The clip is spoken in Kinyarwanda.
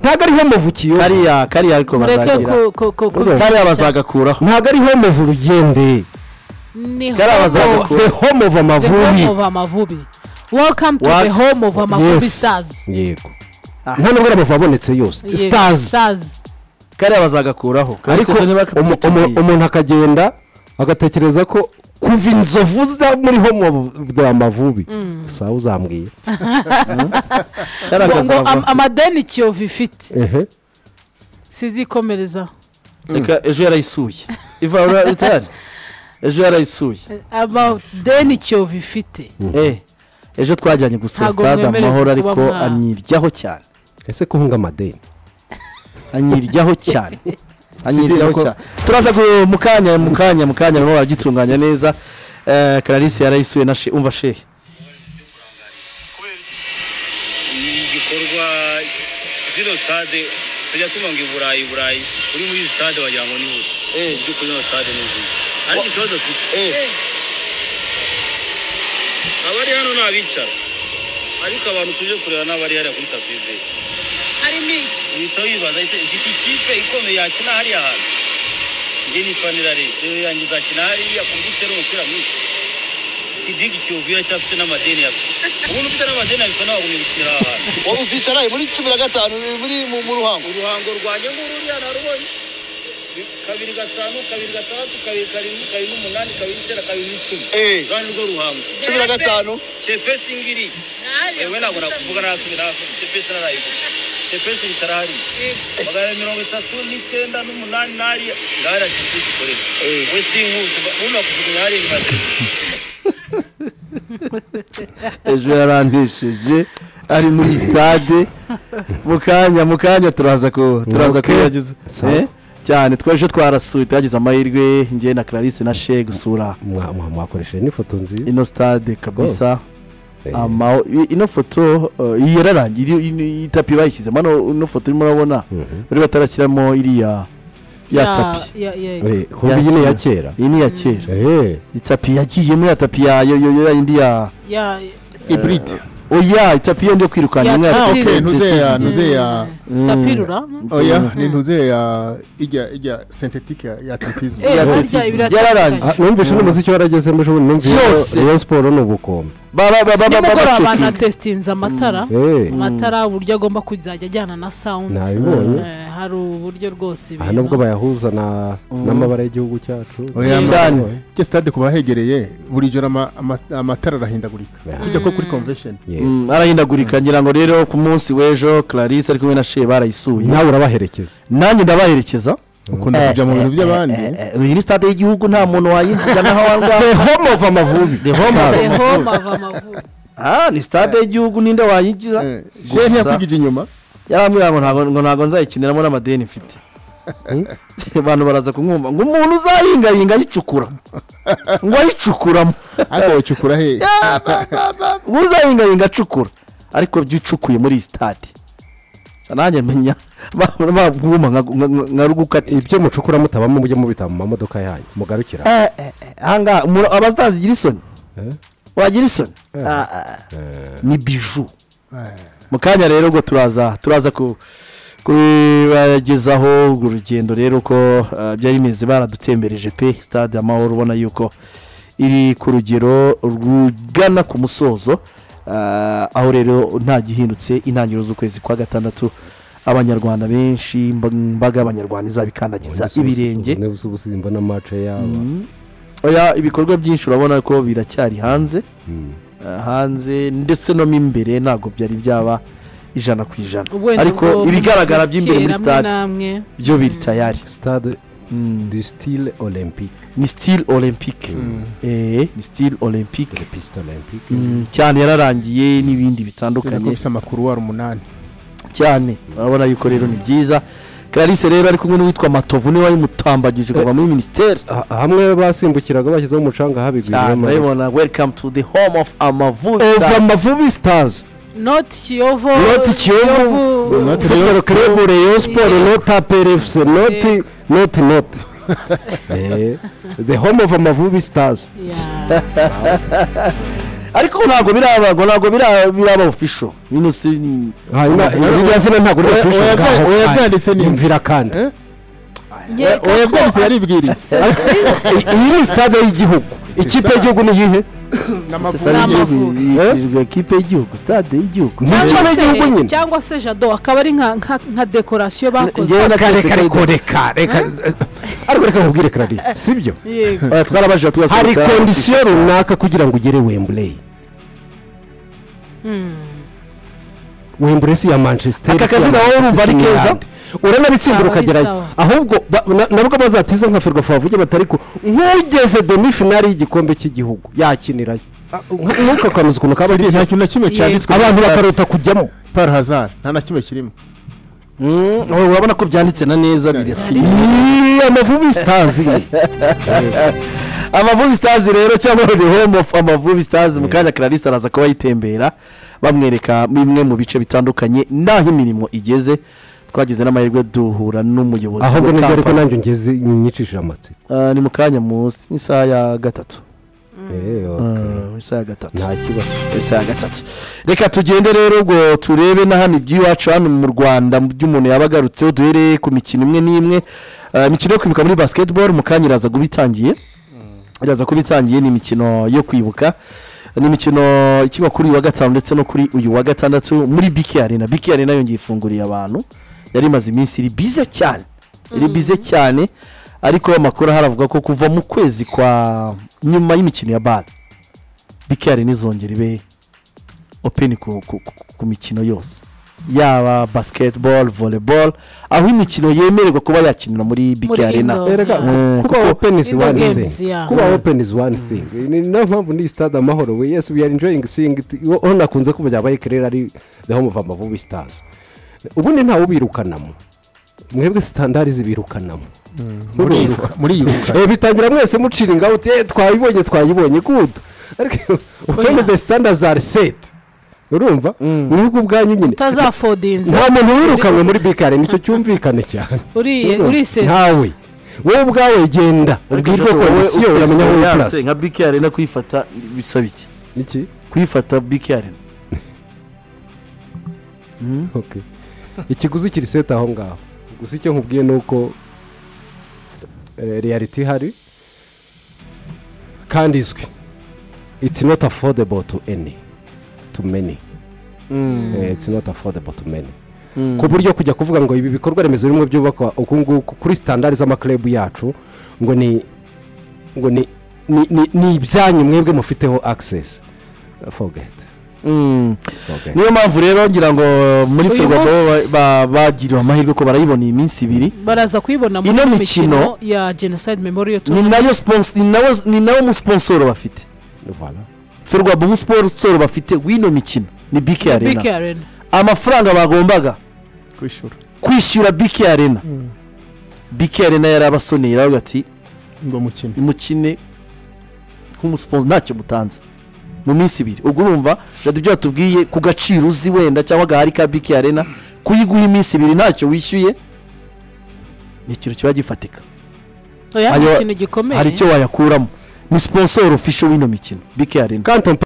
ntabwo ariho muvukiye kariya kariya ariko ureke bazagira ku- ku- ku- ku- kariya bazagakuraho ntabwo ariho muva urugende Ni kariya homo- bazagakuraho the home of the home amavubi of amavubi welcome to Wa- the home of amavubi Yes. stars yego nta nubwo ari amavubi abonetse yose Yego, stars stars kariya bazagakuraho ariko umu- umu- umuntu akagenda agatekereza ko kuva inzovu za muri home of the amavubi sawa uzambwiye ngo ngo am- amadeni kiyovu ifite ehe sizikomerezaho reka ejo yarayisuye ivarura itari ejo yarayisuye amadeni kiyovu ifite Eh, ejo twajyanye gusura Ntabwo stade mwemerewe amahoro kuba ariko mwa- anyiryaho cyane ese kuhunga amadeni anyiryaho cyane anyiryaho Sibyo, cyane turaza gu- mu kanya mu kanya mu kanya barimo baragitunganya neza Eh, clarisse yarayisuye na she umva shehe ni igikorwa zino sitade tujya tuba ngo i burayi i burayi uri muri izi sitade wagira ngo ni buri mu by'ukuri ino sitade ni nziza ariko ikibazo mfite abari hano ni abicara ariko abantu tuje kureba ni abari hariya kuri tapize harimo ibitabo bibaza ese ifite ikipe ikomeye yakina hariya hantu njye nitwa nirare rero yanjye izakina hariya ku buryo itera umupira mwinshi sidigi kiyovu iracyafite n'amadeni yawe ubundi ufite n'amadeni yawe bisa nawe wagumye gukinira aha hantu wowe uzicaraye muri cumi na gatanu muri mu mu ruhango uruhango rwanjye ngururiya narubonye Ni kabiri gatanu kabiri gatandatu kabiri karindwi kabiri n'umunani kabiri n'icyenda kabiri n'icumi Eh. rwanda rwo ruhango cumi na gatanu shepesi ngiri yewe ntabwo nakuvuga nakubwira ntabwo shepesi narayiguze shepesi bitarahari magana abiri mirongo itatu n'icyenda n'umunani n'ariya ngahariya shepesi ikorera we sinkuzi ubundi bakujugunya hariya inyuma ya televiziyo ejo yarantesheje ari muri sitade mu kanya mu kanya turaza ku turaza Okay. kuyagiza Sawa. Eh, cyane twese twarasuye twagize amahirwe njye na clarisse na she gusura Mwa- mwa- mwakoresheje n'ifoto nziza ino stade kabisa Eh, ama i- ino foto eh, iyi yararangiye iri- ino- iyi tapi bayishyizemo hano ino foto urimo urabona mhm. bari batarashyiramo iriya ya tapi ya- ya- Eh, kumva iyi ni iya kera iyi ni iya kera Eh, itapi yagiyemo ya tapi ya yo yo yo ya yindi ya ya iburide oya itapi yo ndi yo Ya kwirukanya imwe ya tapi. tapi Okay, ntuze ya ntuze ya Mm. tapirura oya ni ntuze ya ijya ijya sentetike ya ya atletism Eh, Ya harya atletism. biratatanye. Yararangiye. ah, numvise n'umuziki waragezemo ejo bundi numvise Byose. iyo siporo ni ubukombe ba ba ba ba ba ba nimugoroba ba banatesitinze amatara Eh, amatara uburyo agomba kuzajya ajyana na sawundi nabibonye hari uburyo rwose aha nubwo bayahuza na n'amabara y'igihugu cyacu oya Mm. Cyane. ama- ke stade ku bahegereye buri joro ama- ama- amatara arahindagurika Yeah. kujya ko kuri convention Yeah. Mm, arahindagurika ngira ngo rero ku munsi w'ejo clarisse ari kumwe na she barayisuye nawe urabaherekeza nanjye ndabaherekeza ukunda kujya mu bintu by'abandi Eh, eh, eh, iyi ni stade y'igihugu nta muntu wayinjiza naho wangaha the home of amavubi the home of ah ni stade y'igihugu ninde wayinjiza Eh, she Gusa- ntiyakwigije inyuma yarambwira ngo ntabwo ngo ntabwo nzayikiniramo n'amadeni mfite abantu baraza kumwumva ngo umuntu uzayingayinga ayicukura ngo ayicukuramo ariko wacukura he ngo uzayingayinga acukura ariko byo icukuye muri iyi sitade nanjye menya babwuma nka rugukati ibyo mucukura mutabamo mujye mubita mu mamodoka yanyu mugarukira ahangaha umuntu- abatazigira isoni Eh? wagira isoni Ah, ah. ni biju mu kanya rero ubwo turaza turaza ku kubagezaho urwo rugendo rero ko eh, byari bimeze baradutembereje pe stade amahoro ubona yuko iri ku rugero rugana ku musozo eh, aho rero nta gihindutse intangiriro z'ukwezi kwa gatandatu abanyarwanda benshi imba- imbaga y'abanyarwanda izabikandagiza ibirenge ubusimba n'amace yaba oya ibikorwa byinshi urabona ko biracyari hanze Mm. eh, hanze ndetse no mo imbere ntabwo byari byaba ijana ku ijana Wenda ubwo ariko ibigaragara by'imbere muri mubishyikira stade namwe byo biri tayari stade Mm. du style olympique ni stile olympique Eh, ni stile olympique piste olympique Mm, cyane yararangiye n'ibindi bitandukanye kubisa amakuru wari umunani cyane urabona yuko rero ni byiza clarisse rero ari kumwe n'uwitwa matovu niwe wayimutambagije kuva muri minisiteri Ha- hamwe basimbukiraga bashyizeho umucanga cyane habigwiyemo urabibona welcome to the home of amavubi ova stars. amavubi stars not kiyovu Not Kiyovu. Kiyovu- football club rayon sport not apr fc not Yego. not not Eh, the home of amavubi stars Yeah. ariko ntabwo biraba ntabwo biraba biraba official minus ni hanyuma irya zina ntabwo Oya- ribashisha oya- ngaho oya- kandi. byanditse neza. Yumvira kandi Eh? Ye, oya kako- byanditse yaribwiriye iyi ni sitade y'igihugu ikipe ça. y'igihugu ni iyihe stade N'amavubi. y'igihugu Eh? yitirirwa ekipe y'igihugu stade y'igihugu Ni cyangwa ikipe se- y'igihugu nyine cyangwa se jado akaba ari nka nka- nka dekorasiyo bakoze Njyewe reka nabyutse reka kare- reka reka reka ariko reka nkubwire karari sibyo yego Oya, twarabajije tugakora hari tugakora- kondisiyo runaka kugira ngo ugere wembureyi wembureyi si iya manchester Aka si iya kazina wowe urumva Manchester, ari si iya keza? England. uranabitsindira Kaba ari ukagerayo sawa. ahubwo ba- na- nabwo bazatiza nka ferwafa bavuge bati ariko nk'ugeze demi finali y'igikombe cy'igihugu yakinirayo ntukakomeze ukuntu kaba ari nta kintu na kimwe cyanditswe abantu muri stade. bakarota kujyamo par hazard nta na kimwe kirimo Mm, oya, urabona ko byanditse na neza birafi Iyi, amavubi sitazi amavubi stars rero cyangwa the home of amavubi stars mu kanya clarisse araza kuba yitembera bamwereka bimwe mu bice bitandukanye n'aho imirimo igeze twagize n'amahirwe duhura n'umuyobozi ahubwo wa nibyo ariko company. nanjye ngeze nyicishije amatsiko Ah, ni mu kanya munsi mu isaha ya gatatu Eh, okay. Ah, mu isaha ya gatatu nta kibazo mu isaha ya gatatu reka tugende rero ubwo turebe na hano iby'iwacu hano mu rwanda mu byo umuntu yaba agarutseho duhereye ku mikino imwe n'imwe Ah, imikino yo kwibuka muri basketball mu kanya iraza kuba itangiye iraza kuba itangiye ni imikino yo kwibuka ni imikino ikiba kuri uyu wa gatanu ndetse no kuri uyu wa gatandatu muri biki arena biki arena yongeye ifunguriye abantu yari imaze iminsi iri bize cyane iri bize cyane ariko amakuru ahari avuga ko kuva mu kwezi kwa nyuma y'imikino ya bari biki arena izongera ibe openi ku, ku, ku, ku mikino yose yaba basketball volleyball aho imikino yemererwa kuba yakinira muri biki Muri arena indoor. erega kuba Eh, kuko- open is Indoor one games, thing yeah. kuba open is one thing ni niyo mpamvu ni stade amahoro we yes we are enjoying seeing it hano akunze kuba byabaye kerera ari the home of amavubi stars ubundi ntawe ubirukanamo mwebwe sitandari zibirukanamo muri iyi ruka- muri iyi ruka Eh, bitangira mwese mucira ingaho uti "Eh, twayibonye twayibonye gudu ariko when the standards are set urumva mwebwe ubwanyu nyine utazafodinza nta muntu wirukanwe muri bikare nicyo cyumvikane cyane uriye urisesa ntawe wowe ubwawe genda Ariko ubwirwe Jojo, wowe kondisiyo ufite uramenya wowe experience purasi nka biki arena kuyifata bisaba iki iki kuyifata biki arena Okay. ikiguzi kiri seti aho ngaho gusa icyo nkubwiye ni uko eh, reality ihari kandi izwi it's not affordable to any to many Eh, it's not affordable to many ku buryo kujya kuvuga ngo ibi bikorwa remezo bimwe byubakwa uku nguku kuri sitandari z'amakirebu yacu ngo ni ngo ni ni- ni- ni ibyanyu mwebwe mufiteho access forget Mm. forget niyo mpamvu rero ngira ngo muri Uyu ferwago munsi- ba- ba- bagiriwe amahirwe ko barayibona iyi minsi ibiri baraza kuyibona Ino muri mikino- mikino ya genocide memorial ni tour nayo spons- ni nawo- ni nawo musponsoro bafite Voilà. ferwago umusponsoro bafite w'ino mikino ni biki biki arena arena amafaranga bagombaga kwishyura kwishyura biki arena biki arena yari abasoneye aravuga ati ngo mukine mukine nk'umusiponzi ntacyo mutanze mu minsi ibiri ubwo urumva rero ibyo batubwiye ku gaciro uzi wenda cyangwa agahari ka biki arena kuyiguha iminsi ibiri ntacyo wishyuye ni ikintu kiba gifatika oya Ayo- ni ikintu gikomeye hari icyo wayakuramo ni siponsoro ofisho w'ino mikino biki arena Quand on